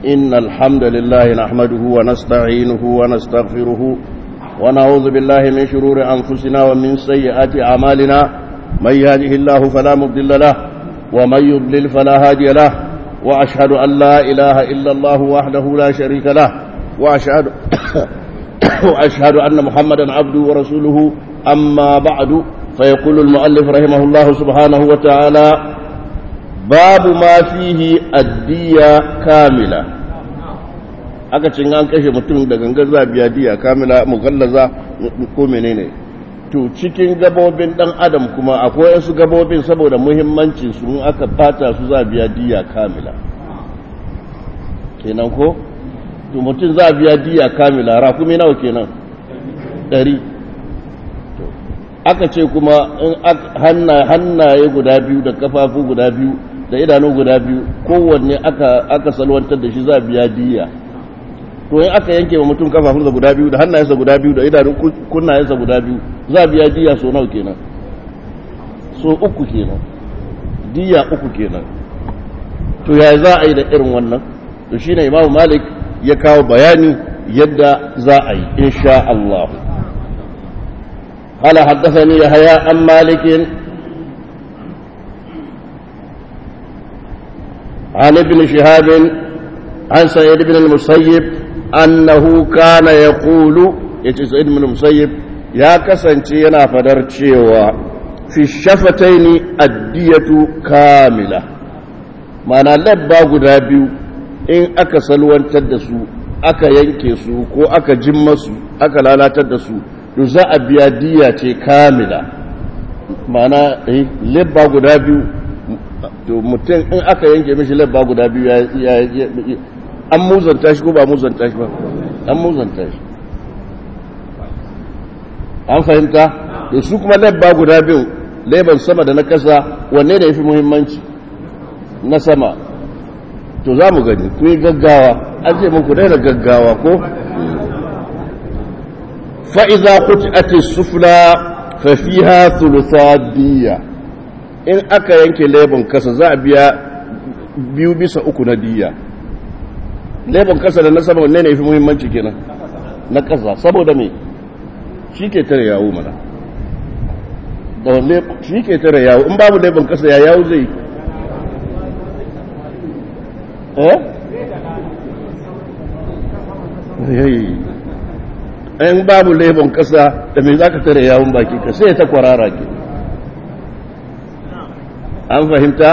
إن الحمد لله نحمده ونستعينه ونستغفره ونعوذ بالله من شرور أنفسنا ومن سيئات أعمالنا من يهده الله فلا مضل له ومن يضلل فلا هادي له وأشهد أن لا إله إلا الله وحده لا شريك له وأشهد وأشهد أن محمدا عبده ورسوله أما بعد فيقول المؤلف رحمه الله سبحانه وتعالى باب ما فيه الدية كاملة aka cin an kashe mutum da gangar za biya diya kamila mugallaza ko menene to cikin gabobin dan adam kuma akwai wasu gabobin saboda muhimmancin su in aka fata su za biya diya kamila kenan ko to mutum za biya diya kamila rakumi nawa kenan ɗari aka ce kuma in hannaye guda biyu da kafafu guda biyu da idanu guda biyu kowanne aka salwantar da shi za biya diya to in aka yanke wa mutum kafafunsa guda biyu da hannayensa guda biyu da idanun kunnayensa guda biyu za biya diya so nawa kenan so uku kenan diya uku kenan to ya za a yi da irin wannan to shine imamu malik ya kawo bayani yadda za a yi insha Allah قال حدثني يحيى عن مالك عن ابن شهاب عن سعيد بن المسيب أنه كان يقول يتي سعيد بن المسيب يا كسنتي ينا فدر cewa في الشفتين الدية كاملة معنى لبا guda biyu in aka salwantar da su aka yanke su ko aka jimma su aka lalatar da su to za a biya diya ce kamila mana lebba guda biyu to mutum in aka yanke mishi lebba guda biyu ya an muzanta shi ko ba muzanta shi ba an muzanta shi an fahimta to su kuma lebba guda biyu leban sama da na kasa wanne da ya fi muhimmanci na sama to za mu gani ku yi gaggawa an ce muku daina gaggawa ko فإذا قطعت السفلى ففيها ثلثا دية in aka yanke lebon kasa za a biya biyu bisa uku na diya lebon kasa da na sama wanne ne fi muhimmanci kenan na kasa saboda me shi ke tare yawo mana da shi ke tare yawo in babu lebon kasa ya yawo zai eh in babu lebon kasa da mai za ka tare yawon baki ka sai ta kwarara ke an fahimta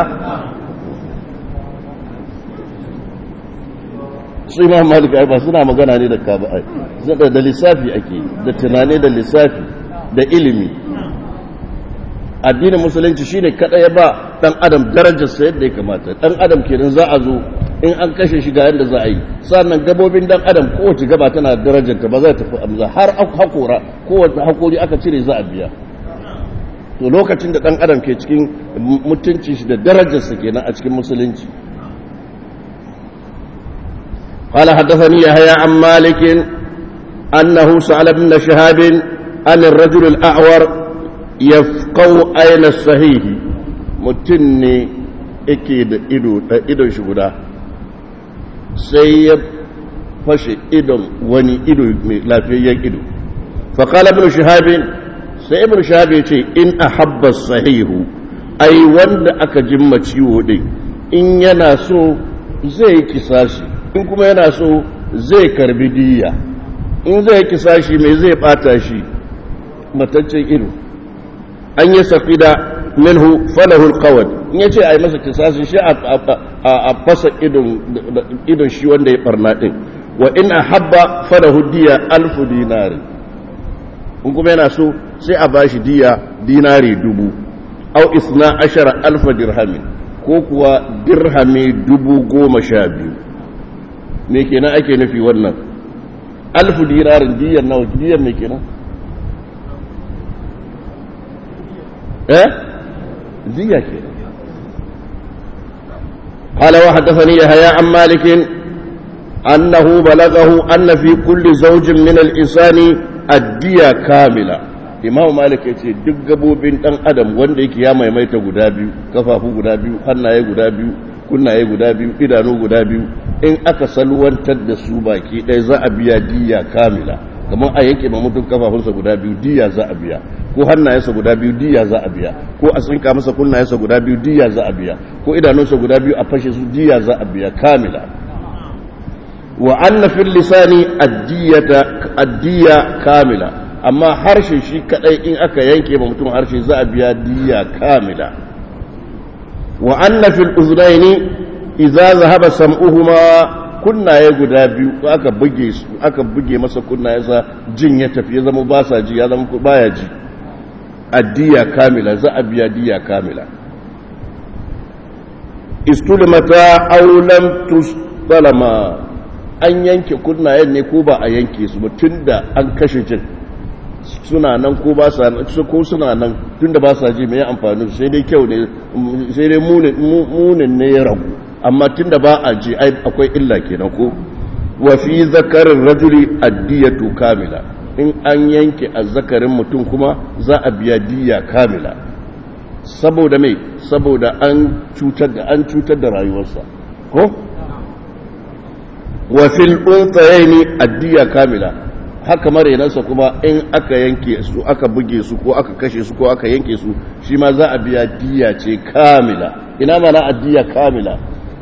su imam malika ba suna magana ne da kaba da lissafi ake da tunani da lissafi da ilimi addinin musulunci shine kada ya ba dan adam darajarsa yadda ya kamata dan adam kenan za a zo in an kashe shi ga yadda za a yi sannan gabobin dan adam kowace gaba tana darajarta ba za ta fi amza har hakora kowace hakori aka cire za a biya to lokacin da dan adam ke cikin mutunci shi da darajarsa kenan a cikin musulunci قال حدثني يحيى عن مالك أنه سأل ابن شهاب عن الرجل الأعور يفقو أين الصحيح متني إكيد إدو إدو شغدا sai ya fashe idon wani ido mai lafiyayyen ido faƙala ibn shahabin sai ibn shahabin ce in a habba sahihu ai wanda aka jimma ciwo ɗin in yana so zai kisashi in kuma yana so zai karbi diya in zai kisashi mai zai ɓata shi mataccen ido an yi safida minhu falahul qawad in yace ai masa kisasin shi a fasa idon shi wanda ya barna din wa in ahabba falahu diya alfu dinari in kuma yana so sai a bashi diya dinari dubu au isna ashara alfa dirhamin ko kuwa dirhami dubu goma sha biyu me kenan ake nufi wannan alfu dinarin diyar nawa diyar me kenan eh دية كده قال وحدثني يحيى عن مالك أنه بلغه أن في كل زوج من الإنسان الدية كاملة imamu malik ya ce duk gabobin dan adam wanda yake ya maimaita guda biyu kafafu guda biyu hannaye guda biyu kunnaye guda biyu idanu guda biyu in aka salwantar da su baki ɗaya za a biya diya kamila kamar a yanke ma mutum kafafunsa guda biyu diya za a biya ko hannayensa guda biyu diya za a biya ko a tsinka masa kunnayensa guda biyu diya za a biya ko idanunsa guda biyu a fashe su diya za a biya kamila wa anna fil lisani addiyata addiya kamila amma harshe shi kadai in aka yanke ma mutum harshe za a biya diya kamila wa anna fil uznaini idza zahaba sam'uhuma kunnaye guda biyu aka buge su aka buge masa kunnayensa jin ya tafi ya zama ba sa ji ya zama baya ji addiya kamila za a biya diya kamila istulmata aw lam tustalama an yanke kunnayen ne ko ba a yanke su ba tunda an kashe jin suna nan ko ba sa ko suna nan tunda ba sa ji mai amfani sai dai kyau ne sai dai munin ne ya ragu amma tunda ba a ji akwai illa kenan ko wa fi zakarin rajuli addiyatu kamila in an yanke azzakarin mutum kuma za a biya diya kamila saboda mai saboda an cutar da an cutar da rayuwarsa ko wa fil unthayaini addiya kamila haka marenansa kuma in aka yanke su aka buge su ko aka kashe su ko aka yanke su shi ma za a biya diya ce kamila ina mana addiya kamila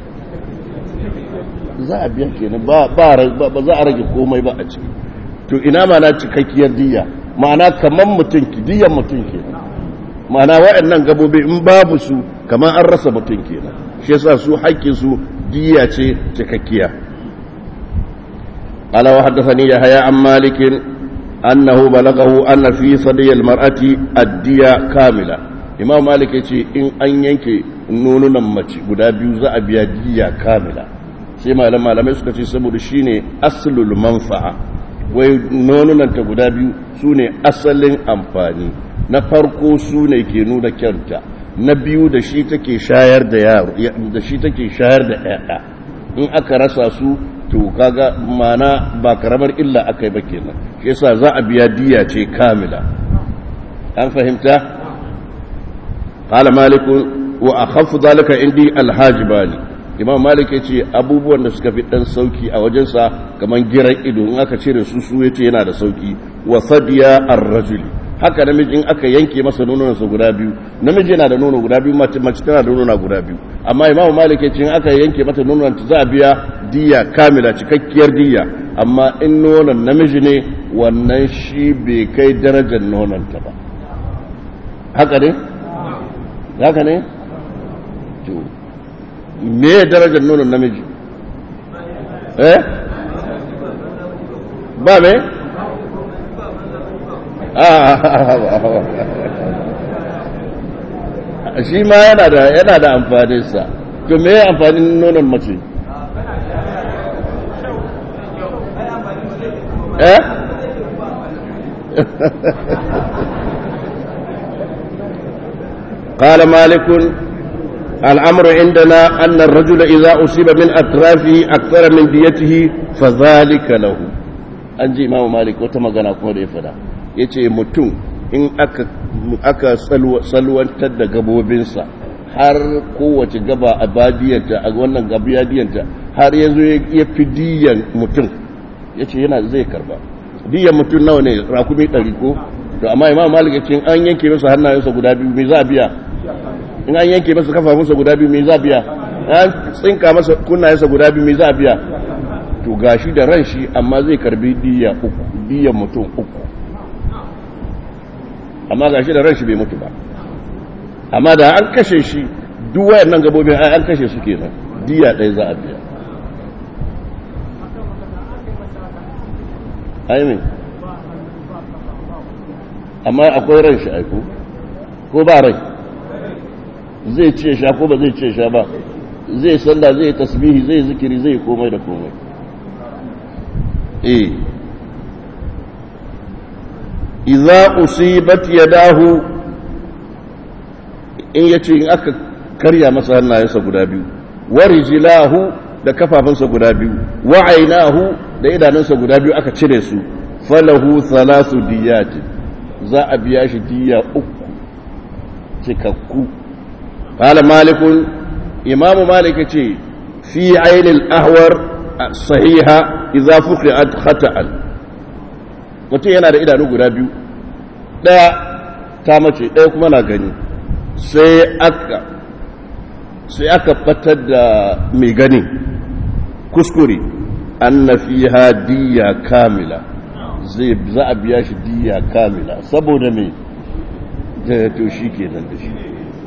za a biya kenan ba ba za a rage komai ba a ciki to ina mana cikakkiyar diya ma'ana kaman mutum ki diyan mutum kenan ma'ana waɗannan gabobi in babu su kaman an rasa mutum kenan shi yasa su haƙƙin su diya ce cikakkiya قال وحدثني يحيى عن مالك أنه بلغه أن في صدي المرأة الدية كاملة إمام مالك يقول إن أن ينكي نون نمتي قد بيوزا أبيا دية كاملة سيما لما لم يسكتي سبب شيني أصل المنفعة wai nonunanta guda biyu su ne asalin amfani na farko su ne ke nuna kyanta na biyu da shi take shayar da yaro da shi take shayar da ƴaƴa in aka rasa su to kaga mana ba karamar illa aka yi ba kenan shi yasa za a biya diya ce kamila an fahimta qala malik wa akhaffu dhalika indi alhajibani imam malik yace abubuwan da suka fi dan sauki a wajensa kaman giran ido in aka cire su su yace yana da sauki wa sadiya ar-rajuli haka namiji in aka yanke masa nononsa guda biyu namiji yana da nono guda biyu mace mace tana da nono guda biyu amma imamu malik ya ce in aka yanke mata nonon ta za a biya diya kamila cikakkiyar diya amma in nonon namiji ne wannan shi bai kai darajar nonon ta ba haka ne haka ne to me darajar nonon namiji eh ba me shi ma yana da yana da amfaninsa to me amfanin nonon mace eh قال مالك الأمر عندنا أن الرجل إذا أصيب من أطرافه أكثر من ديته فذلك له أنجي إمام مالك وتمغنا كون يفدا يتي متون in aka salwantar da gabobinsa har kowace gaba a badiyanta a wannan gabiyadiyanta har ya zo ya fi diyan mutum ya ce yana zai karba diyan mutum nawa ne rakumi ɗari ko to amma imam malik ya ce an yanke masa hannayensa guda biyu mai za a biya in an yanke masa kafafunsa guda biyu mai za a biya an tsinka masa kunnayensa guda biyu mai za a biya to gashi da ran shi amma zai karbi diya uku diyan mutum uku amma ga shi da ran shi bai mutu ba amma da an kashe shi duk wayannan gabobin ai an kashe su kenan diya ɗaya za a biya aimin amma akwai ran shi aiko ko ba rai zai ce sha ko ba zai ce sha ba zai sallah zai tasbihi zai zikiri zai komai da komai eh idza usibat yadahu in yace in aka karya masa hannayensa guda biyu wa rijlahu da kafafunsa guda biyu wa ainahu da idanunsa guda biyu aka cire su falahu thalasu diyat za a biya shi diya uku cikakku qala malikun imamu malik ce fi ainil ahwar sahiha idza fuqiat khata'an mutum yana da idanu guda biyu daya ta mace daya kuma na gani sai aka sai aka batar da mai gani kuskure anna fiha diya kamila zai za a biya shi diya kamila saboda mai to shi kenan da shi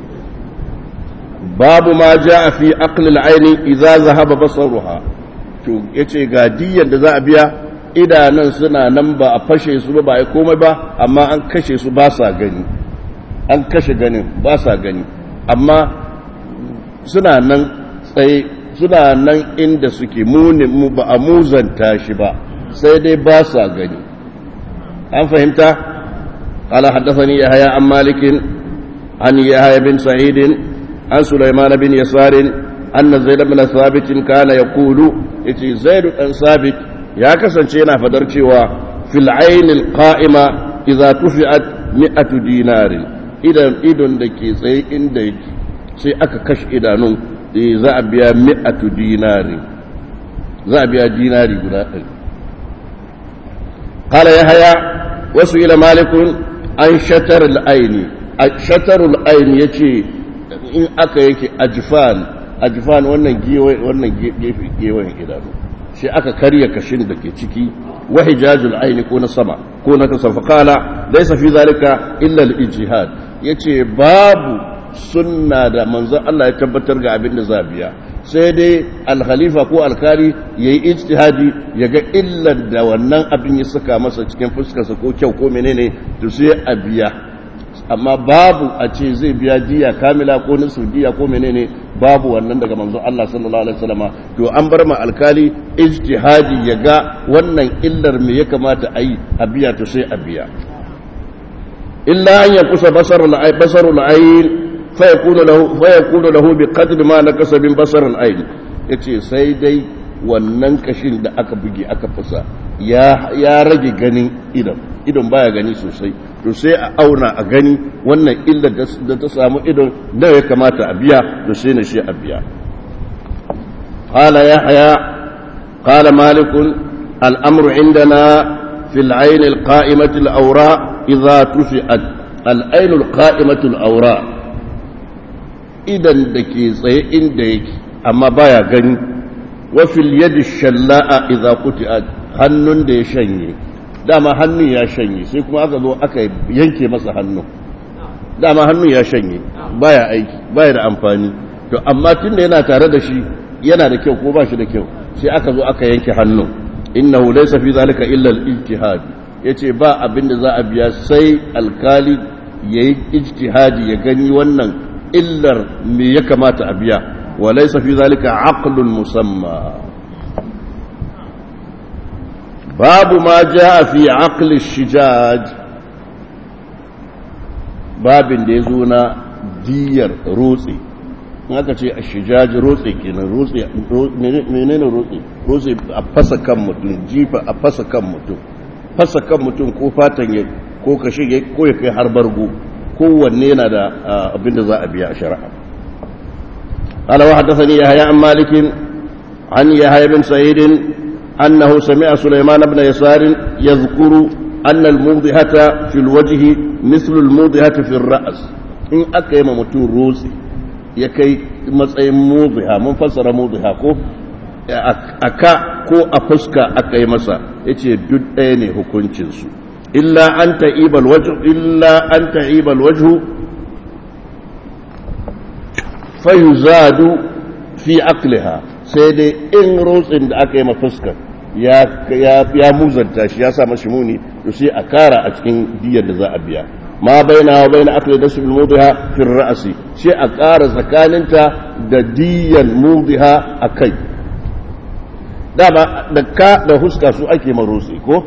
babu ma ja a fi aqlil aini idza zahaba basaruha to yace ga diyan da za a biya idanan suna nan ba a fashe su ba ba ai komai ba amma an kashe su ba sa gani an kashe ganin ba sa gani amma suna nan tsaye suna nan inda suke muni mu ba a muzanta shi ba sai dai ba sa gani an fahimta قال حدثني يحيى عن مالك عن يحيى بن سعيد عن سليمان بن يسار أن زيد بن ثابت كان يقول إتي زيد بن ثابت يا كسنشينا فدرتشوا في العين القائمة إذا تفعت مئة دينار إذا إذن دكي سي إن دكي سي أكا كش إدانون za a biya mi'atu dinari za a biya dinari guda ɗari قال يحيى وسئل مالك عن شتر العين شتر العين يجي in aka yake ajifan ajifan wannan gewe wannan gefe gewen idanu shi aka karya kashin da ke ciki wa hijajul aini ko na sama ko na kasa faqala laysa fi zalika illa al-ijtihad yace babu sunna da manzon Allah ya tabbatar ga abin da zabiya sai dai al-khalifa ko alkali yayi ijtihadi yaga illar da wannan abin ya saka masa cikin fuskarsa ko kyau ko menene to sai a biya amma babu a ce zai biya diya kamila ko nisu diya ko menene babu wannan daga manzo Allah sallallahu alaihi wasallama to an bar ma alkali ijtihadi ya ga wannan illar me ya kamata a yi a biya to sai a biya illa an yakusa basarul ay basarul ayn fa yakunu lahu fa yakunu lahu bi qadri ma nakasa min basarul ayn yace sai dai wannan kashin da aka buge aka fusa ya ya rage ganin idan idan baya gani sosai to sai a auna a gani wannan illar da ta samu idon da ya kamata a biya to sai na shi a biya qala yahya qala malik al-amru indana fi al-ayn al-qa'imati al-awra idha tufi'at al-ayn al-qa'imati al-awra idan da ke tsaye inda yake amma baya gani wa fil yadi shalla'a idha quti'at hannun da ya shanye dama hannun ya shanye sai kuma aka zo aka yanke masa hannun dama hannun ya shanye baya aiki baya da amfani to amma tun da yana tare da shi yana da kyau ko ba shi da kyau sai aka zo aka yanke hannun innahu laysa fi zalika illa al-ijtihad yace ba abin da za a biya sai alkali yayi ijtihadi ya gani wannan illar me ya kamata a biya wa laysa fi zalika aqlun musamma باب ما جاء في عقل الشجاج باب da ya zo na diyar rotse aka ce a shijaji rotse kenan rotse menene rotse rotse a fasa kan mutum jifa a fasa kan mutum fasa kan mutum ko fatan ya ko kashe ko ya kai har bargo kowanne yana da abin da za a biya a shari'a قال وحدثني يحيى عن مالك عن يحيى بن سعيد أنه سمع سليمان بن يسار يذكر أن الموضحة في الوجه مثل الموضحة في الرأس إن أكيم متون روسي يكي matsayin muziha mun fassara muziha ko aka ko a fuska aka yi masa ya ce duk ɗaya ne hukuncinsu illa an ta'ibal wajhu illa an ta'ibal wajhu fayuzadu fi aqliha sai dai in rotsin da aka yi ma fuskar ya muzanta shi ya sa mashi muni to sai a kara a cikin diyar da za a biya ma baina wa baina akli da sul mudiha fi ra'si sai a kara tsakaninta da diyan mudiha a kai dama da ka da huska su ake marosi ko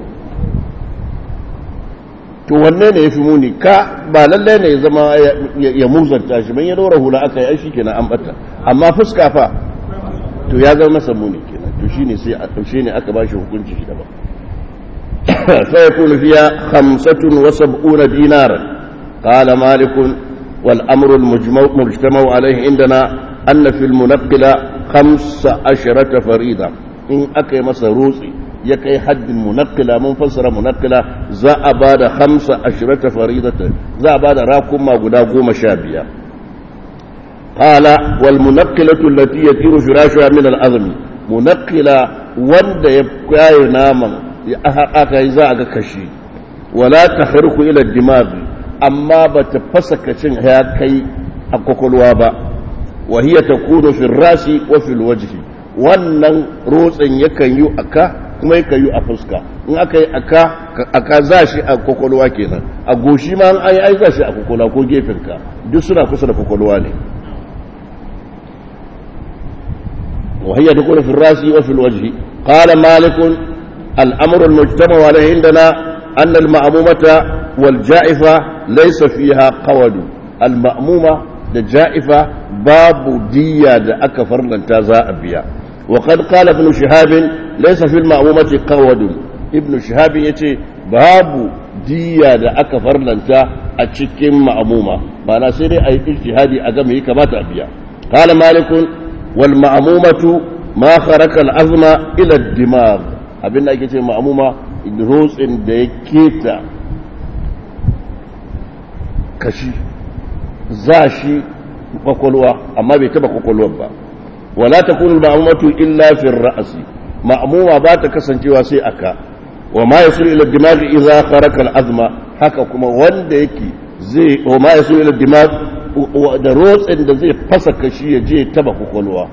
to wanne ne yafi muni ka ba lalle ne ya zama ya muzanta shi ban ya dora hula aka yi shi kenan an bata amma fuska fa to ya zama masa muni kenan to shine sai a taushe ne aka bashi hukunci shi daban sai yakunu fiya 75 dinaran qala malik wal amru al mujma'u alayhi indana anna fil munaqqila 15 farida in aka yi masa rotsi ya kai haddin munakkila mun fassara munakkila za a ba da hamsa ashirata faridatan za a ba da rakuma guda goma sha biyar qala wal munakkilatu allati yatiru firashuha min al azmi munakkila wanda ya kwaye naman ya aka yi za a ga kashi wala tahriku ila dimag amma ba ta fasa kacin ya kai a kwakwalwa ba wa hiya takunu fi rasi wa fil wajhi wannan rotsin yakan yi aka kuma yakan yi a fuska in aka yi aka aka za shi a kwakwalwa kenan a goshi ma an yi ai za shi a kwakwalwa ko gefenka duk suna kusa da kwakwalwa ne وهي تكون في الراس وفي الوجه قال مالك الأمر المجتمع عليه عندنا أن المأمومة والجائفة ليس فيها قول المأمومة الجائفة باب دية أكفر لن تزاء بها وقد قال ابن شهاب ليس في المأمومة قود ابن شهاب يتي باب دية أكفر لن أتشكم مأمومة ما نسيري أي اجتهادي أقمه كما تأبيا قال مالك والمأمومة ما خرق العظم إلى الدماغ abin da ake ce ma'amuma rotsin da ya keta kashi za shi kwakwalwa amma bai taba kwakwalwar ba wala ta kunu ma'amumatu illa fi ra'asi ma'amuma ba ta kasancewa sai aka wa ma yasul ila dimag idza kharaqa al-azma haka kuma wanda yake zai wa ma yasul ila dimag da rotsin da zai fasa kashi ya je taba kwakwalwa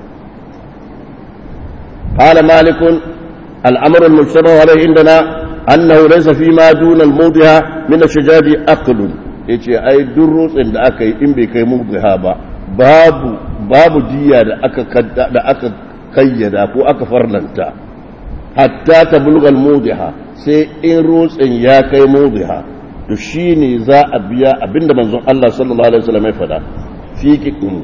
قال مالك الأمر المجتمع عليه عندنا أنه ليس فيما دون الموضع من الشجاج أقل yace ai duk rotsin da aka yi in bai kai mudhiha ba babu babu diya da aka da aka kayyada ko aka farlanta hatta ta bulgal mudhiha sai in rotsin ya kai mudhiha to shine za a biya abinda manzon Allah sallallahu alaihi wasallam ya fada fi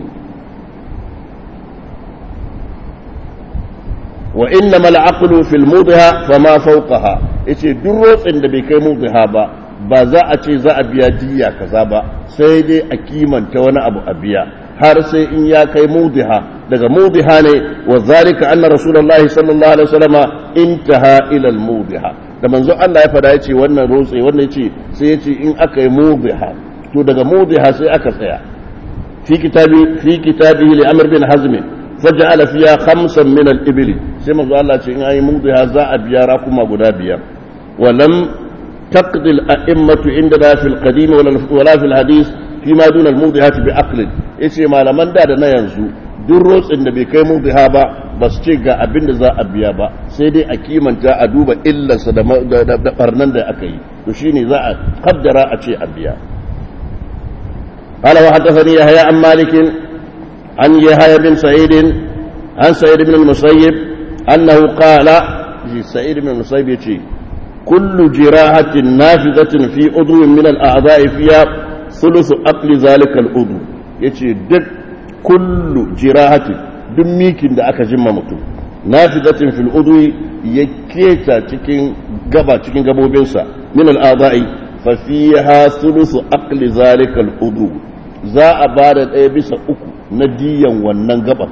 wa inna mal aqlu fil mudha fama fawqaha yace duk rotsin da bai kai mudha ba ba za a ce za a biya diya kaza ba sai dai a kimanta wani abu a biya har sai in ya kai mudha daga mudha ne wa zalika anna rasulullahi sallallahu alaihi wasallam intaha ila al mudha da manzo Allah ya fada yace wannan rotsi wannan yace sai yace in aka yi mudha to daga mudha sai aka tsaya fi kitabi fi kitabihi li amr bin hazm فجعل فيها خمسا من الإبل سيما الله إن أي موضها زاء بيارا كما قدا بيار ولم تقضي الأئمة عندنا في القديم ولا في الحديث فيما دون الموضحات بعقل إيش ما لمن دادنا ينزو duk rotsin da bai kai mudiha ba ba su ce ga abin da za a biya ba sai dai a kimanta a duba illarsa da barnan da aka yi to shine za a kaddara a ce a biya قال وحدثني يحيى عن مالك عن يحيى بن سعيد عن سعيد بن المسيب أنه قال سعيد بن المسيب يتي كل جراحة نافذة في عضو من الأعضاء فيها ثلث أقل ذلك العضو يتي دك كل جراحة دميك da aka jimma mutum nafizatin fil udwi ya keta cikin gaba cikin gabobinsa min al-a'dha'i fa fiha thuluthu aqli zalika al-udhu za a bada ɗaya bisa uku na diyan wannan gaban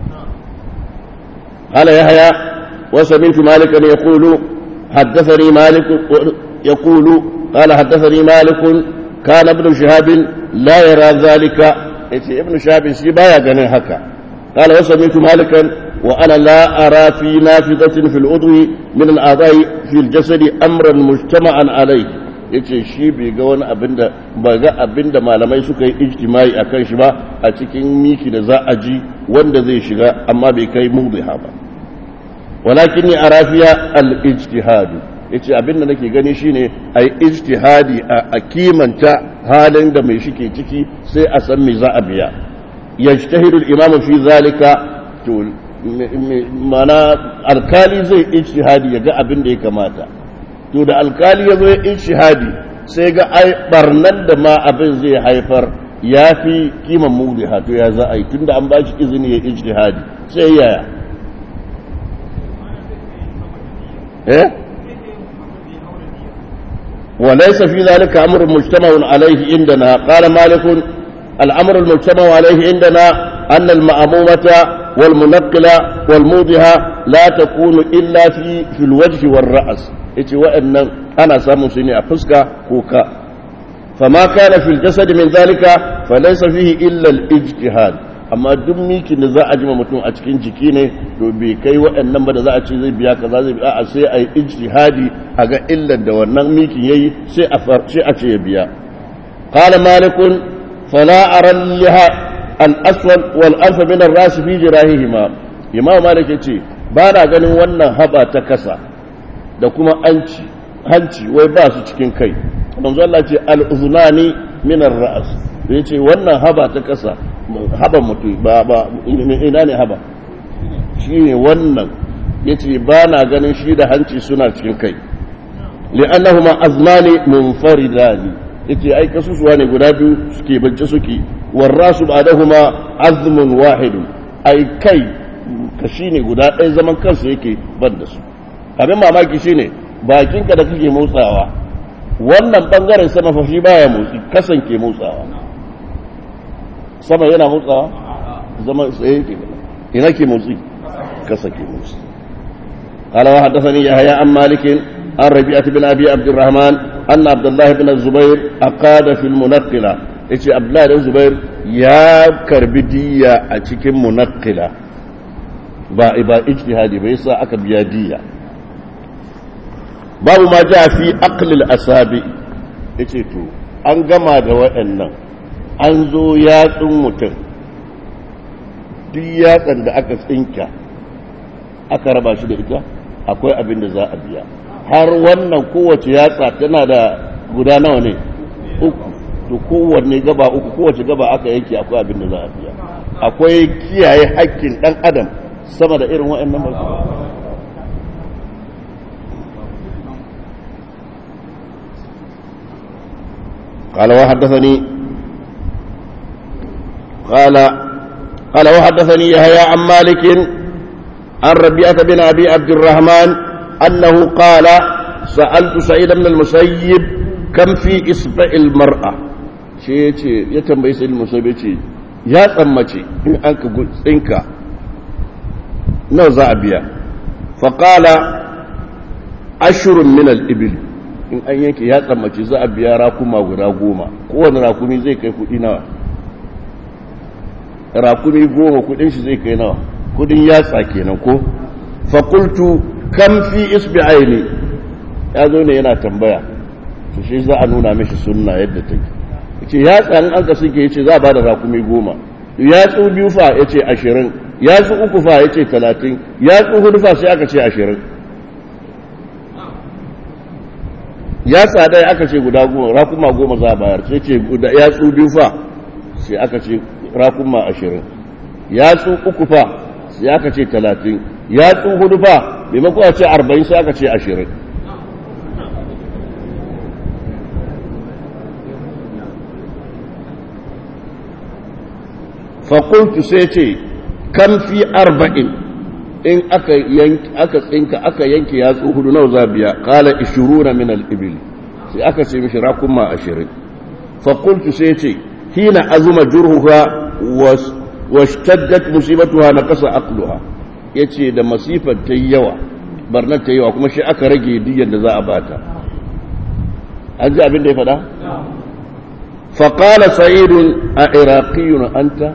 قال يحيى وسمعت مالكا يقول حدثني مالك يقول قال حدثني مالك كان ابن شهاب لا يرى ذلك ابن شهاب شي بايا غنين هكا قال وسمعت مالكا وانا لا ارى في نافذه في العضو من الاعضاء في الجسد امرا مجتمعا عليه yace shi bai ga wani abin da ba ga abin da malamai suka yi ijtimai a kan shi ba a cikin miki da za a ji wanda zai shiga amma bai kai mudiha ba walakin ni arafiya al-ijtihadu yace abin da nake gani shine ai ijtihadi a kimanta halin da mai shike ciki sai a san me za a biya yajtahidu al-imam fi zalika to mana alkali zai ijtihadi ya ga abin da ya kamata to da alkali ya zo ya ishihadi sai ga ai barnan da ma abin zai haifar ya fi kiman mudiha to ya za a yi tunda an ba shi izini ya ijtihadi sai yaya eh وليس في ذلك أمر مجتمع عليه عندنا قال مالك الأمر المجتمع عليه عندنا أن المأمومة والمنقلة والموضحة لا تكون إلا في في الوجه والرأس يتي وأن أنا سامو سيني أفسك كوكا فما كان في الجسد من ذلك فليس فيه إلا الاجتهاد amma duk mikin da za a jima mutum a cikin jiki ne to bai kai waɗannan ba da za a ce zai biya kaza zai biya a sai a yi ijtihadi a ga illar da wannan mikin yayi sai a sai a ce ya biya qala malikun fala ara liha al aswad wal alf min ar ras fi jirahihima imam malik yace ba na ganin wannan haba ta kasa da kuma anci hanci wai ba su cikin kai manzo Allah ce al uzunani min ar ras yace wannan haba ta kasa haba mutu ba ba ina ne haba shi ne wannan ya ce ba na ganin shi da hanci suna cikin kai li'annahuma azmani munfaridani yace ai kasusuwa ne guda biyu suke bance suke warrasu ba'dahuma azmun wahidun ai kai kashi ne guda ɗaya zaman kansu yake ban da su abin mamaki shine bakinka da kake motsawa wannan bangaren sama fa shi baya motsi kasan ke motsawa sama yana motsawa zama tsaye ke ina ke motsi kasa ke motsi قال وحدثني يحيى عن مالك عن ربيعة بن أبي عبد الرحمن أن عبد الله بن الزبير أقاد في المنقلة إيش عبد الله بن الزبير يا كربدية أتيك منقلة با با اجتهادي بيسا أكب يادية باب ما جاء في أقل الأسابع إيش تو أنقما دواء النم an zo yatsun mutum duk yatsan da aka tsinka aka raba shi da ita akwai abin da za a biya har wannan kowace yatsa tana da guda nawa ne uku to kowanne gaba uku kowace gaba aka yanke akwai abin da za a biya akwai kiyaye hakkin dan adam sama da irin waɗannan masu قال وحدثني قال قال وحدثني يحيى عن مالك عن ربيعة بن أبي عبد الرحمن أنه قال سألت سعيد بن المسيب كم في إصبع المرأة شيء يتم سعيد المسيب يا تمتي إن أنك قلت إنك نوزع بيا فقال أشر من الإبل in an yanke ya tsammaci za a biya rakuma guda goma kowane rakumi zai kai kudi nawa rakumi goma kudin shi zai kai nawa kudin yatsa kenan ko fakultu kam fi isbi'aini ya zo ne yana tambaya to shi za a nuna mishi sunna yadda take yace yatsa in aka suke yace za a bada rakumi goma yatsu biyu fa yace ashirin yatsu uku fa yace talatin yatsu hudu fa sai aka ce ashirin yatsa ɗaya aka ce guda goma rakuma goma za a bayar sai ce yatsu biyu fa sai aka ce rakuma ashirin yatsu uku fa sai aka ce talatin yatsu hudu fa maimako a ce arba'in sai aka ce ashirin fakultu sai ce kan fi arba'in in aka tsinka aka yanke yatsu hudu nawa za biya kala ishiruna min al-ibil sai aka ce mishi rakuma ashirin fakultu sai ce hina azuma jurhuha washtaddat musibatuha na kasa aqluha yace da masifar ta yawa barnar ta yawa kuma shi aka rage diyyar da za a bata an ji abin da ya faɗa faqala sa'idun a iraqiyun anta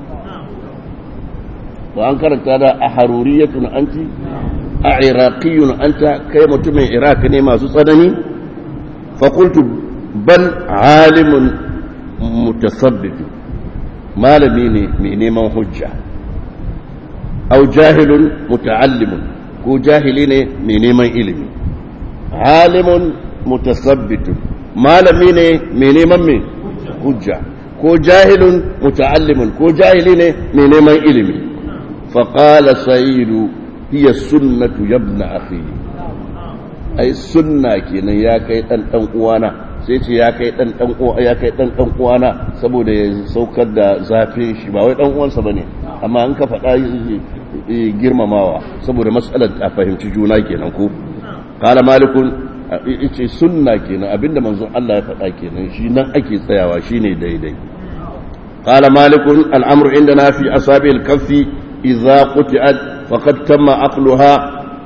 wa an karanta da a haruriyatun anti a iraqiyun anta kai mutumin iraq ne masu tsanani fakultu bal alimun mutasabbibin malami ne mai neman hujja au jahilun muta'allimun ko jahili ne mai neman ilimi alimun mutasabbitun malami ne mai neman mai hujja ko jahilun muta'allimun ko jahili ne mai neman ilimi faƙala sa'idu hiya sunnatu yabna akhi ai sunna kenan ya kai dan dan uwana sai ce ya kai dan dan uwa ya kai dan dan uwana saboda ya saukar da zafin shi ba wai dan uwansa bane amma an ka faɗa girmamawa saboda mas'alar a fahimci juna kenan ko qala malikun yace sunna kenan abinda manzon Allah ya faɗa kenan shi nan ake tsayawa shine daidai qala malikun al'amru indana fi asabil kaffi إذا قطعت فقد تم عقلها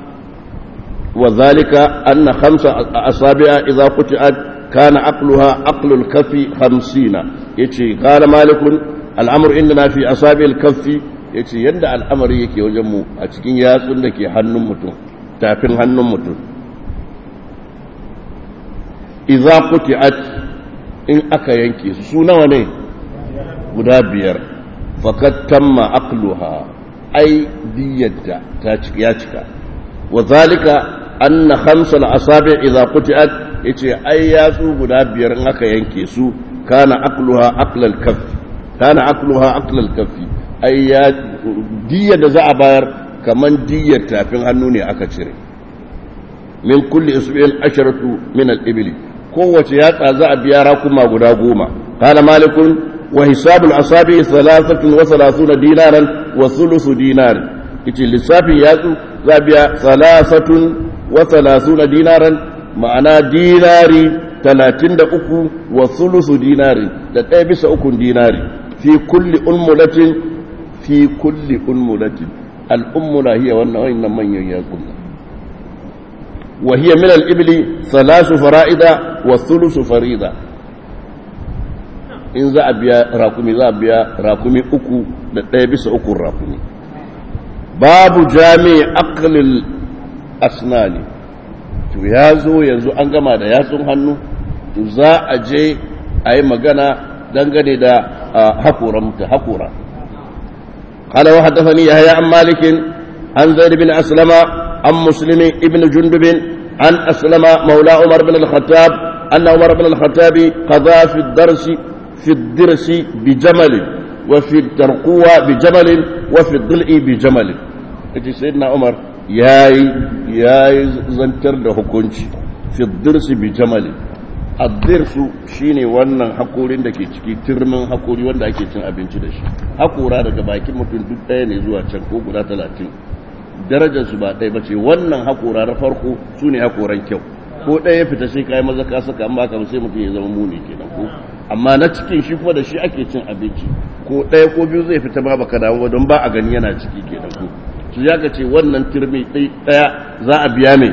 وذلك أن خمس أصابع إذا قطعت كان عقلها عقل الكف خمسين يتي قال مالك الأمر إننا في أصابع الكف يتي يند الأمر يكي وجمو أتكين ياسون لكي حنم متون تافين حنم متون إذا قطعت إن أكا ينكي سونا وني guda biyar fakat tamma aqluha ai diyyata ta ya cika wa zalika anna khamsal asabi idza qutiat yace ai yatsu guda biyar in aka yanke su kana aqluha aqlal kaff kana aqluha aqlal kaff ai ya diyya da za a bayar kaman diyyar tafin hannu ne aka cire min kulli isbi'in asharatu min al-ibli kowace yatsa za a biya rakuma guda goma kana malikun وحساب الأصابع ثلاثة وثلاثون دينارا وثلث دينار إتي لسافي يازو زابيا ثلاثة وثلاثون دينارا معنى ديناري ثلاثين دا أكو وثلث ديناري تتابس أكو ديناري في كل أمولة في كل أمولة الأمولة هي وأن من يكون وهي من الإبل ثلاث فرائض والثلث فريضة in za a biya rakumi za a biya rakumi uku da ɗaya bisa ukun rakumi babu jami aklil asnani to ya zo yanzu an gama da yatsun hannu to za a je a yi magana dangane da haƙura mutu haƙura قال وحدثني يحيى عن مالك عن زيد بن أسلم عن مسلم ابن جندب عن أسلم مولى عمر بن الخطاب أن عمر بن الخطاب قضى في الدرس في الدرس بجمل وفي الترقوة بجمل وفي الضلع بجمل اجي سيدنا عمر ياي ياي زنتر da hukunci في الدرس بجمل الدرس shine wannan hakorin da ke ciki turmin hakori wanda ake cin abinci da shi hakora daga bakin mutum duk ɗaya ne zuwa can ko guda talatin darajar su ba ɗaya bace wannan hakora na farko su ne hakoran kyau ko ɗaya fita sai kai maza ka saka amma kamar sai mutum ya zama muni kenan ko amma na cikin shi kuma da shi ake cin abinci ko ɗaya ko biyu zai fita ba baka dawo don ba a gani yana ciki ke da ku su ya ce wannan turmi ɗaya za a biya mai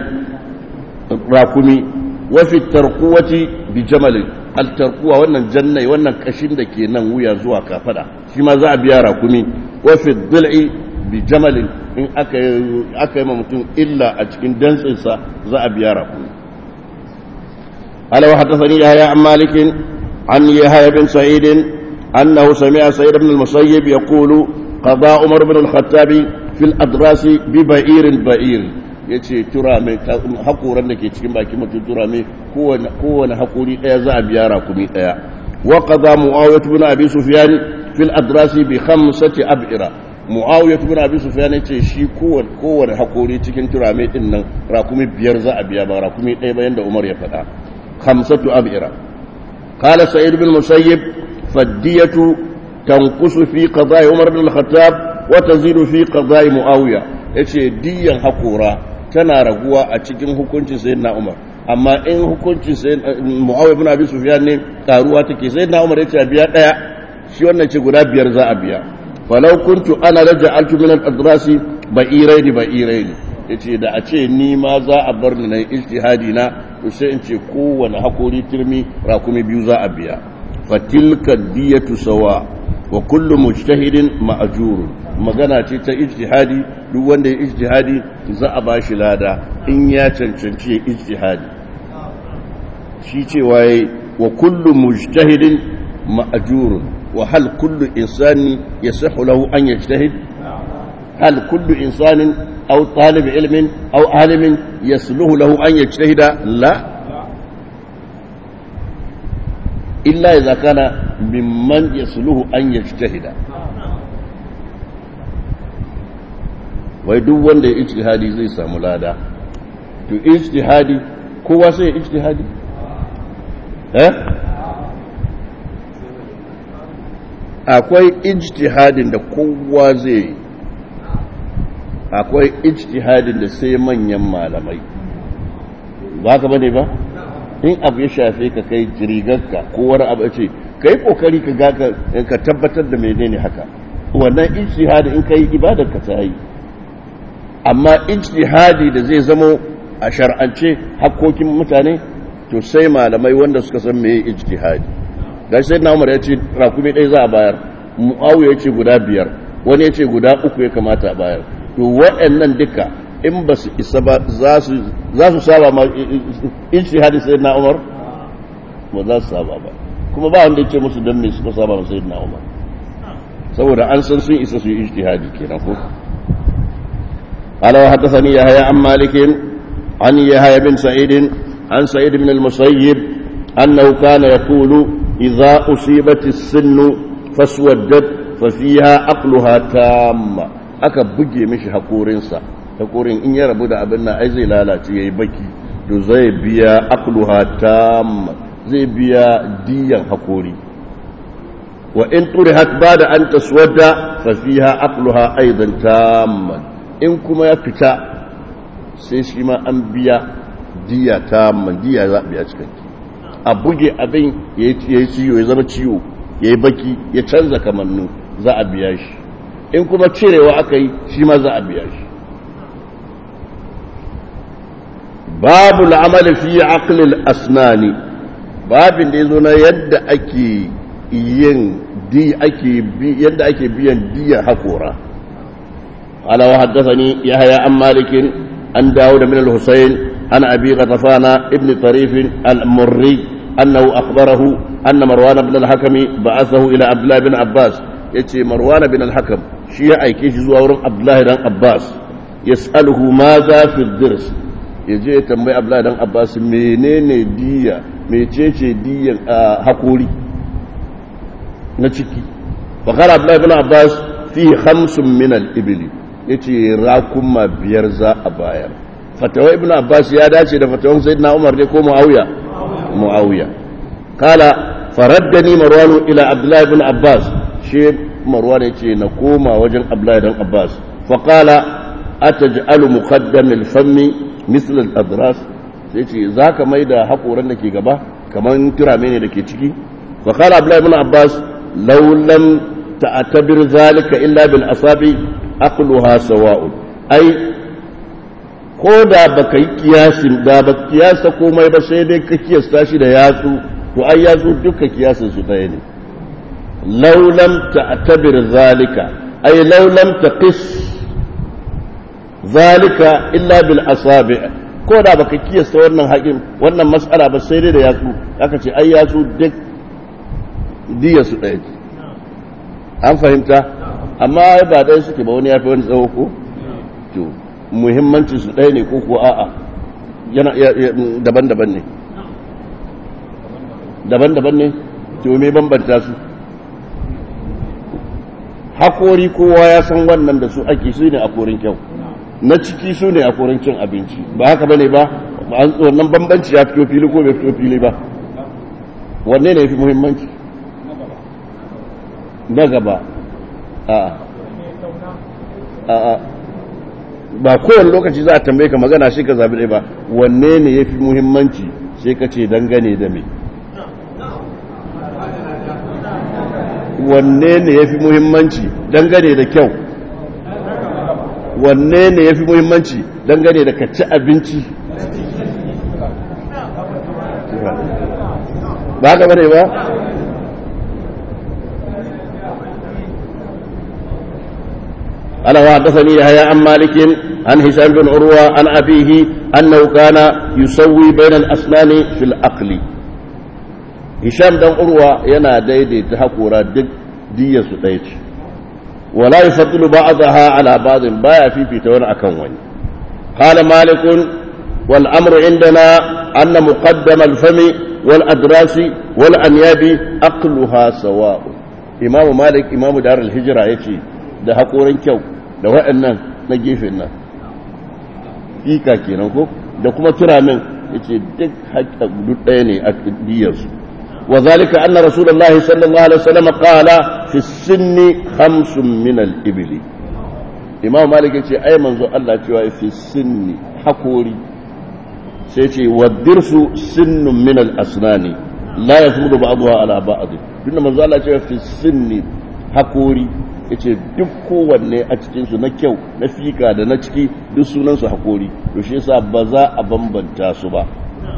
rakumi wafi tarkuwati bi jamalin altarkuwa wannan jannai wannan kashin da ke nan wuya zuwa kafada shi ma za a biya rakumi wafi dul'i bi jamalin in aka yi ma mutum illa a cikin dantsinsa za a biya rakumi ala wa haddathani yahya an malikin عن يحيى بن سعيد أنه سمع سعيد بن المسيب يقول قضى عمر بن الخطاب في الأدراس ببئير بئير yace tura mai hakoran da ke cikin bakin mutum tura mai kowane hakori ɗaya za a biya rakumi ɗaya wa qada muawiyah ibn abi sufyan fil adrasi bi khamsati ab'ira muawiyah ibn abi sufyan yace shi kowane kowane hakori cikin tura mai din nan rakumi biyar za a biya ba rakumi ɗaya ba yanda umar ya faɗa khamsatu ab'ira قال سعيد بن المسيب فالدية تنقص في قضاء عمر بن الخطاب وتزيد في قضاء معاوية yace diyan hakora tana raguwa a cikin hukuncin sayyidina Umar amma in hukuncin sayyidina Muawiya ibn Abi Sufyan ne karuwa take sayyidina Umar yace biya daya shi wannan ce guda biyar za a biya falau kuntu ana raja'altu min al-adrasi ba'iraini ba'iraini yace da a ce ni ma za a bar ni na ijtihadi na to sai in ce kowane hakori turmi rakumi biyu za a biya fatilka diyatu sawa wa kullu mujtahidin ma'jur magana ce ta ijtihadi duk wanda ya ijtihadi za a bashi lada in ya cancanci ya ijtihadi shi cewa yayi wa kullu mujtahidin ma'jur wa hal kullu insani yasihu lahu an yajtahid hal kullu insanin أو طالب علم أو عالم يسلوه له أن يجتهد لا إلا إذا كان ممن يسلوه أن يجتهد wai duk wanda ya ijtihadi zai samu lada to ijtihadi kowa sai ya ijtihadi eh akwai ijtihadin da kowa zai yi akwai ijtihadin da sai manyan malamai ba ka bane ba in abu ya shafe ka kai rigarka ko wani abu ce ka yi kokari ka ga ka tabbatar da menene haka wannan ijtihadi in kai ibadar ka ta yi amma ijtihadi da zai zamo a shar'ance hakkokin mutane to sai malamai wanda suka san meye ijtihadi ga sai na umar ya ce rakumi ɗaya za a bayar mu'awiya ya ce guda biyar wani ya ce guda uku ya kamata a bayar to waɗannan duka in ba su isa ba za su saba ma ijtihadi sai na umar ba za su saba ba kuma ba wanda ya ce musu don me suka saba ma sai na umar saboda an san sun isa su yi ijtihadi kenan ko قال وحدثني يحيى عن مالك عن يحيى بن سعيد عن سعيد بن المسيب أنه كان يقول إذا أصيبت السن فاسودت ففيها عقلها تام aka buge mishi haƙorinsa haƙorin in ya rabu da abin nan ai zai lalace ya yi baki to zai biya akluha tam zai biya diyan haƙori wa in turihat ba da an taswadda fa fiha akluha aidan tamman in kuma ya fita sai shi ma an biya diya ta diya za a biya cikinki a buge abin ya yi ciwo ya zama ciwo ya yi baki ya canza kamannu za a biya shi in kuma cirewa aka yi shi ma za a biya shi babu la'amali fi aqlil asnani babin da ya zo na yadda ake yin di ake yadda ake biyan diya hakora قال وحدثني يحيى عن مالك عن داود من الحسين عن أبي غطفان ابن طريف المري أنه أخبره أن مروان بن الحكم بعثه إلى عبد الله بن عباس يتي مروان بن الحكم شيء أي كيش زوار عبد الله بن عباس يسأله ماذا في الدرس yaje ya tambayi Abdullahi dan Abbas menene diya mecece diyan hakuri na ciki fa qala Abdullahi ibn Abbas fi khamsun min al-ibli ya ce rakuma biyar za a bayar fatawa ibn abbas ya dace da fatawan sayyidina umar ne ko muawiya muawiya kala faraddani marwan ila abdullahi ibn abbas shi marwan ya ce na koma wajen abdullahi dan abbas fa qala ataj'alu muqaddam al-fammi misl al-adras sai ce zaka maida hakoran da ke gaba kaman turame ne da ke ciki fa qala abdullahi ibn abbas law lam ta'tabir zalika illa bil asabi aqluha sawa'un ai ko da baka yi kiyasin da ba kiyasa komai ba sai dai ka kiyasta shi da yatsu to ai yatsu duka kiyasin su ɗaya ne law lam ta'tabir zalika ai law lam taqis zalika illa bil asabi ko da baka kiyasta wannan haƙin wannan mas'ala ba sai dai da yatsu aka ce ai yatsu duk diya su ɗaya an fahimta amma ba ɗaya suke ba wani ya fi wani tsawo ko to muhimmancin su ɗaya ne ko ko a'a yana daban-daban ne daban-daban ne to me bambanta su hakori kowa ya san wannan da su ake su ne a korin kyau na ciki su ne a korin cin abinci ba haka bane ba wannan bambanci ya fito fili ko bai fito fili ba wanne ne ya fi muhimmanci na gaba a ba kowane lokaci za a tambaye ka magana shi ka zabi ɗaya ba wanne ne ya fi muhimmanci sai ka ce dangane da me wanne ne ya fi muhimmanci dangane da kyau wanne ne ya fi muhimmanci dangane da ka ci abinci ba ka bane ba قال وحدثني يحيى عن مالك عن هشام بن عروة عن أبيه أنه كان يسوي بين الأسنان في العقل هشام بن عروة ينا ديدي تحقورا دك دي سديت ولا يفضل بعضها على بعض بايا في في تون أكون قال مالك والأمر عندنا أن مقدم الفم والأدراس والأنياب أقلها سواء إمام مالك إمام دار الهجرة يتي da haƙorin kyau da waɗannan na gefen nan fika kenan ko da kuma turamin ya ce duk haƙa duk ɗaya ne a diyarsu wa zalika anna rasulullahi sallallahu alaihi wasallam qala fi sinni khamsun min al ibli imam malik ya ce ai manzo Allah cewa fi sinni hakori sai ce wa dirsu sinnun min al asnani la yafrudu ba'daha ala ba'd tunda manzo Allah cewa fi sinni hakori yace duk kowanne a cikinsu na kyau na fika da na ciki duk sunansu hakori to shi yasa ba za a bambanta su ba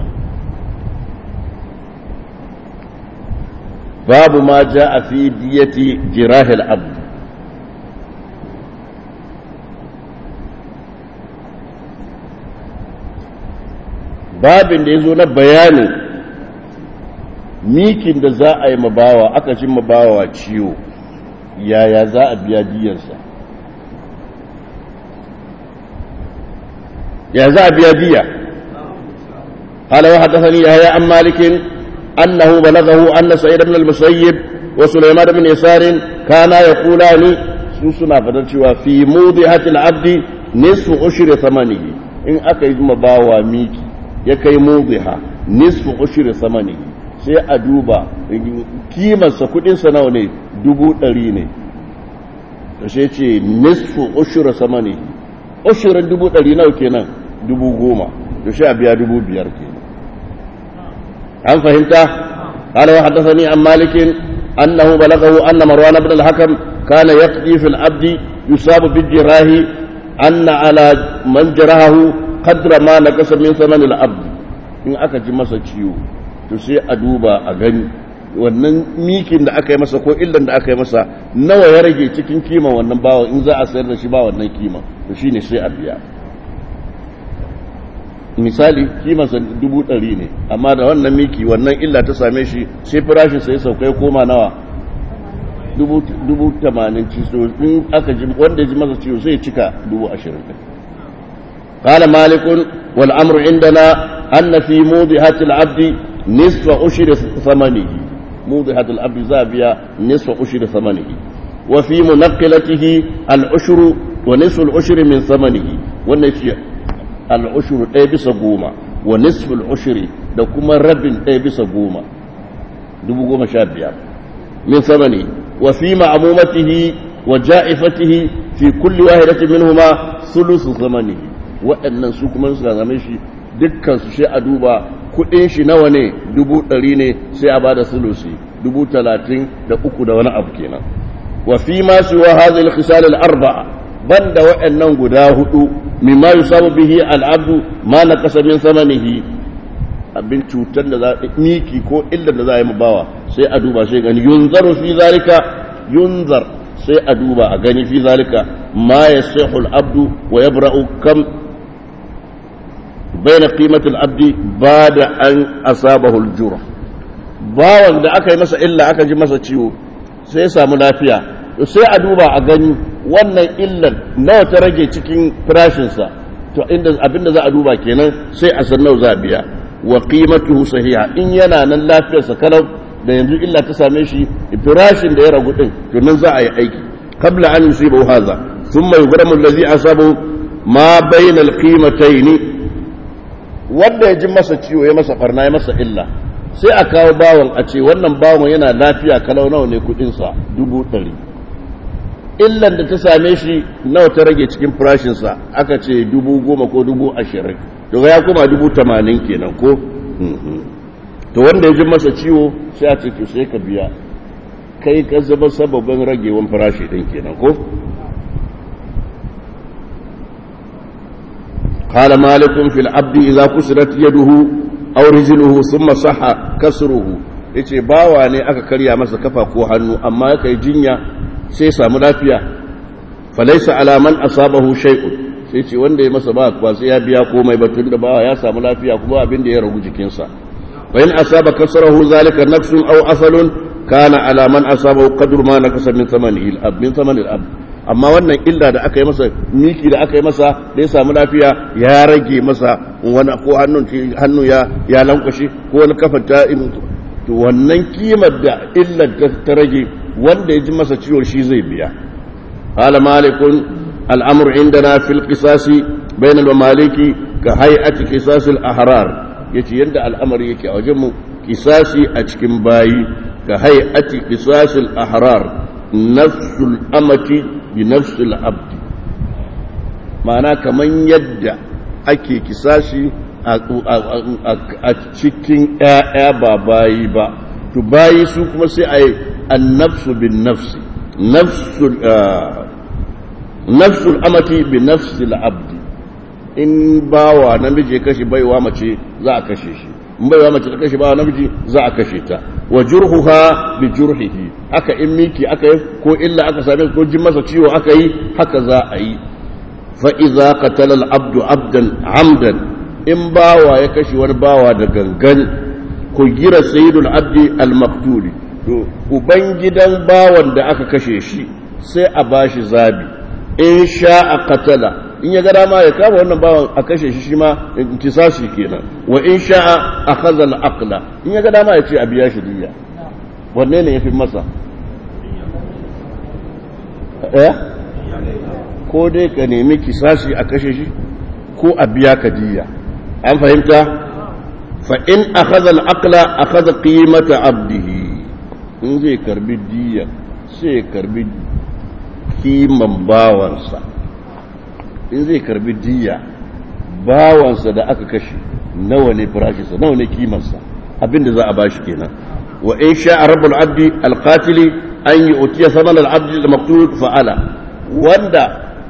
babu ma ja a fi diyati jirahil abd babin da ya zo na bayanin mikin da za a yi mabawa aka shi mabawa ciwo yaya za a biya diyarsa ya za a biya diya قال وحدثني يحيى عن مالك أنه بلغه أن سعيد بن المسيب وسليمان بن يسار كانا يقولان سوسنا فتنشوا في موضحة العبد نصف عشر ثمنه إن أكيد مباوى ميكي يكي موضحة نصف عشر ثمنه sai a duba kimarsa kudinsa nawa ne dubu ɗari ne da shi ce nisfu ushura sama ne ushuran dubu ɗari nawa kenan dubu goma da shi a biya dubu biyar kenan an fahimta قال وحدثني عن مالك أنه بلغه أن مروان بن الحكم كان يقضي في العبد يصاب بالجراح أن على من جرحه قدر ما نقص من ثمن العبد إن أكا masa ciwo to sai a duba a gani wannan mikin da aka yi masa ko illan da aka yi masa nawa ya rage cikin kima wannan bawa in za a sayar da shi ba wannan kima to shine sai a biya misali kimansa dubu ɗari ne amma da wannan miki wannan illa ta same shi sai farashin sai sauka ya koma nawa dubu tamanin ciso in aka ji wanda ji masa ciwo sai cika dubu ashirin قال مالك والأمر عندنا أن في موضحة العبد نصف أشر ثمنه موضحة العبد زابية نصف أشر ثمنه وفي منقلته العشر ونصف العشر من ثمنه والنفي العشر ɗaya bisa goma wa nisful ushri da kuma rabin ɗaya bisa goma dubu goma sha biyar min samani wa fi ma'amumatihi wa ja'ifatihi fi kulli wahidatin minhuma sulusu zamanihi waɗannan su kuma suka zame shi dukkan su sai a duba kuɗin shi nawa ne dubu ɗari ne sai a bada sulusi dubu talatin da uku da wani abu kenan wa fi ma siwa hadhihi al-khisal al-arba'a banda waɗannan guda hudu mimma yusabu bihi al'abdu ma na kasa min samanihi abin cutar da za miki ko illar da za a yi bawa sai a duba sai gani yunzaru fi zalika yunzar sai a duba a gani fi zalika ma yasihu al'abdu wa yabra'u kam baina qimati al'abdi bada an asabahu al-jurh bawan da aka yi masa illa aka ji masa ciwo sai ya samu lafiya sai a duba a gani wannan illan nawa ta rage cikin farashinsa to inda abinda za a duba kenan sai a san nawa za a biya wa qimatuhu sahiha in yana nan lafiyarsa kalau da yanzu illa ta same shi farashin da ya ragu din to nan za a yi aiki qabla an yusibu hadha thumma yughramu allazi asabu ma bayna alqimatayn wanda ya ji masa ciwo ya masa farna ya masa illa sai a kawo bawon a ce wannan bawon yana lafiya kalau nawa ne kudinsa dubu ɗari illan da ta same shi nawa ta rage cikin farashinsa aka ce dubu goma ko dubu ashirin to ya kuma dubu tamanin kenan ko to wanda ya ji masa ciwo sai a ce to sai ka biya kai ka zama sababin ragewan farashi ɗin kenan ko قال مالك في العبد إذا كسرت يده أو رجله ثم صح كسره yace bawa ne aka karya masa kafa ko hannu amma ya kai jinya sai samu lafiya falaisa alaman asabahu shay'un sai ce wanda ya masa ba ba sai ya biya komai ba tunda bawa ya samu lafiya kuma abin da ya ragu jikinsa fa in asaba kasrahu zalika nafsun aw asalun kana alaman asabahu qadru ma nakasa min thamani al min thamani al amma wannan illa da aka yi masa miki da aka yi masa da ya samu lafiya ya rage masa wani ko hannun hannu ya ya lankwashe ko wani kafan ta to wannan kimar da illar ta rage wanda ya ji masa ciwo shi zai biya qala malikun al'amru indana fil qisasi bain al maliki ka hay'ati qisas al ahrar yace yanda al'amari yake a wajen mu qisasi a cikin bayi ka hay'ati qisas al ahrar nafsul amati bi nafsul abdi ma'ana kaman yadda ake kisashi a cikin ‘ya'ya ba bayi ba, to bayi su kuma sai a yi annafsu bin nafsi, nafsul nafsul amati bi nafsil abdi in bawa namiji ya kashe baiwa mace za a kashe shi in baiwa mace ta kashe bawa namiji za a kashe ta wa jurhuha bi jurhihi aka in miki aka yi ko illa aka same ko jin masa ciwo aka yi haka za a yi fa idza qatala al abdu abdan amdan in bawa ya kashe wani bawa da gangan ku gira sayyidul abdi al maqtuli to uban gidan bawan da aka kashe shi sai a bashi zabi in sha'a qatala in ya ga dama ya kama wannan bawan a kashe shi shi ma intisashi kenan wa in sha'a akhadha al-aqla in ya ga dama ya ce a biya shi diya wanne ne yafi masa eh ko dai ka nemi kisashi a kashe shi ko a biya ka diya an fahimta fa in akhadha al-aqla akhadha qimata abdihi in zai karbi diya sai karbi kiman bawansa in zai karbi diya bawansa da aka kashe nawa ne farashinsa nawa ne kimarsa abinda za a bashi kenan wa in sha rabbul abdi alqatili an yi utiya saman al-abdi al-maqtul fa'ala wanda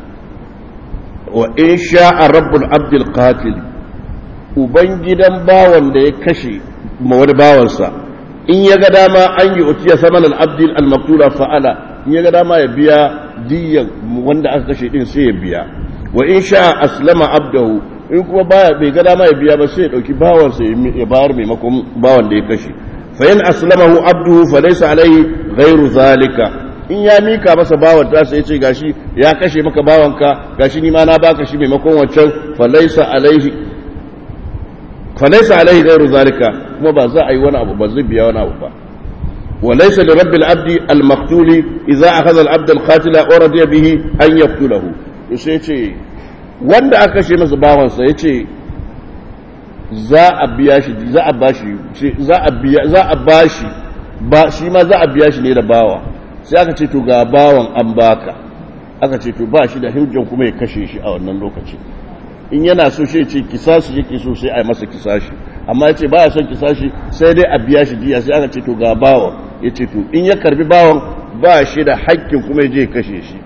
wa in sha rabbul abdi alqatili uban gidan bawan da ya kashe ma wani bawansa in ya ga dama an yi utiya saman al-abdi al-maqtula fa'ala in ya ga dama ya biya diyan wanda aka kashe din sai ya biya wa in sha aslama abdahu in kuma baya bai ga dama ya biya ba sai ya dauki bawan sa ya bayar maimakon bawan da ya kashe fa in aslamahu abduhu fa laysa alaihi ghairu zalika in ya mika masa bawan ta sai ya ce gashi ya kashe maka bawanka gashi ni ma na baka shi maimakon wancan fa laysa alaihi fa laysa alaihi ghairu zalika kuma ba za a yi wani abu ba zai biya wani abu ba وليس لرب العبد المقتول إذا أخذ العبد القاتل ورضي به أن يقتله يسيتي wanda aka kashe masa bawansa ya ce za a biya shi za a bashi za a biya za a bashi ba shi ma za a biya shi ne da bawa sai aka ce to ga bawan an baka aka ce to ba shi da hujjan kuma ya kashe shi a wannan lokaci in yana so shi ce kisashi yake so sai a yi masa kisashi amma ya ce ba ya son kisashi sai dai a biya shi diya sai aka ce to ga bawan ya ce to in ya karbi bawan ba shi da haƙƙin kuma ya je kashe shi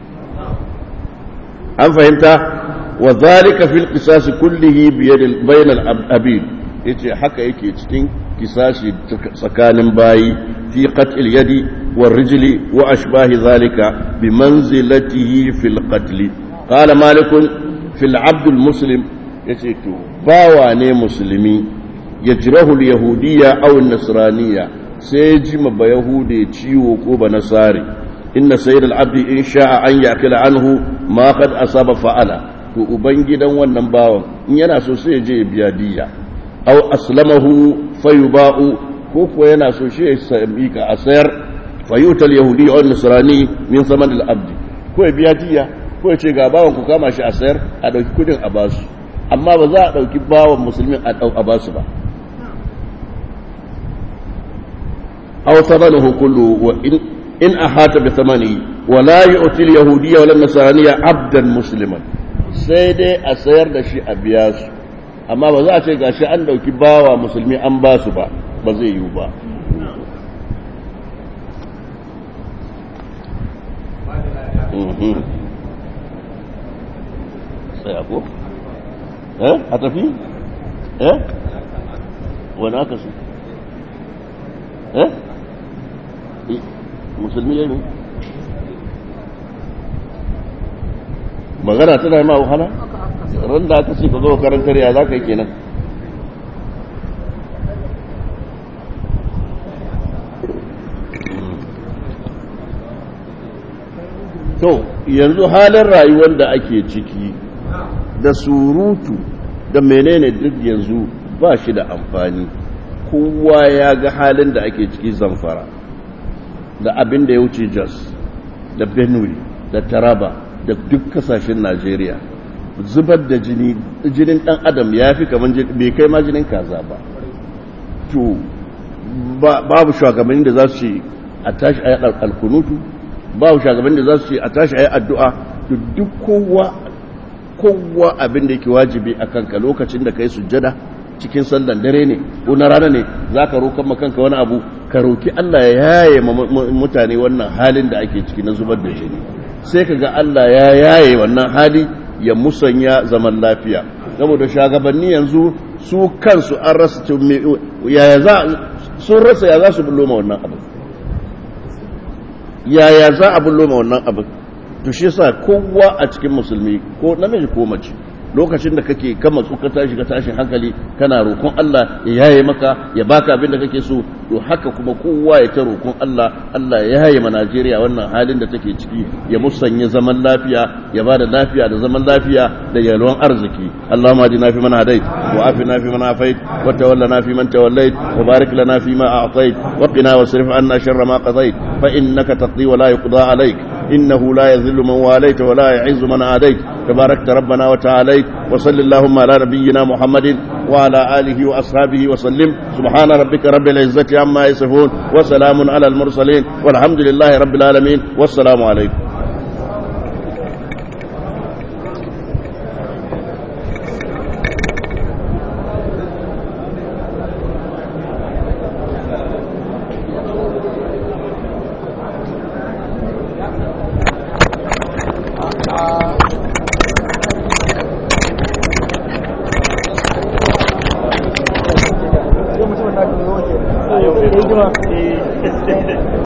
an fahimta wa zalika fil qisas kullihi bi yadil bainal abid yace haka yake cikin kisashi tsakanin bayi fi qat'il yadi war rijli wa ashbahi zalika bi manzilatihi fil qatl qala malik fil abd al muslim yace to bawa ne musulmi yajrahu al yahudiyya aw an nasraniyya sai ji ma ba yahude ciwo ko ba nasari inna sayyid al abd in sha'a an yakila anhu ma qad asaba fa'ala to ubangidan wannan bawan in yana so sai je ya biya diya aw aslamahu fayuba'u ko ko yana so shi ya sami ka a sayar fayutal yahudi aw nasrani min saman al abd ko ya biya diya ko ya ce ga bawan ku kama shi a sayar a dauki kudin a basu amma ba za a dauki bawan musulmin a dau a basu ba aw thamanuhu kullu wa in in ahata bi thamani wa la yu'ti al yahudiyya wal nasraniyya abdan musliman sai dai a sayar da shi a biya su amma ba za a ce gashi an dauki bawa musulmi an ba su ba ba zai yiwu ba sai ako? eh a tafi? eh wani aka su? eh musulmi ya yi magana tana yi ma wahala ran da aka ce ka zo karantar ya za ka yi kenan to yanzu halin rayuwar da ake ciki da surutu da menene duk yanzu ba shi da amfani kowa ya ga halin da ake ciki zamfara da abin da ya wuce jos da benue da taraba da duk kasashen Najeriya zubar da jini jinin dan adam ya fi kamar bai kai ma jinin kaza ba to babu shugabanni da za su ce a tashi a yi alkunutu babu shugabanni da za su ce a tashi a yi addu'a to duk kowa kowa abin da yake wajibi a kanka lokacin da ka yi sujjada cikin sallan dare ne ko na rana ne za ka roƙon kanka wani abu ka roki Allah ya yaye mutane wannan halin da ake ciki na zubar da jini sai ka ga Allah ya yaye wannan hali ya musanya zaman lafiya saboda shagabanni yanzu su kansu an rasa yaya za sun rasa ya za su bullo ma wannan abin yaya za a bullo ma wannan abin to shi yasa kowa a cikin musulmi ko namiji ko mace lokacin da kake kama su ka tashi ka tashin hankali kana roƙon Allah ya yaye maka ya baka abin da kake so to haka kuma kowa ya ta roƙon Allah Allah ya yaye ma Najeriya wannan halin da take ciki ya musanya zaman lafiya ya bada lafiya da zaman lafiya da yalwan arziki Allahumma adina fi man hadait wa afina fi man afait wa tawallana fi man tawallait wa barik lana fi ma a'tait wa qina wasrif anna sharra ma qadait fa innaka taqdi wa la yuqda alayk إنه لا يذل من واليت ولا يعز من عاديت تباركت ربنا وتعاليت وصل اللهم على نبينا محمد وعلى آله وأصحابه وسلم سبحان ربك رب العزة عما يصفون وسلام على المرسلين والحمد لله رب العالمين والسلام عليكم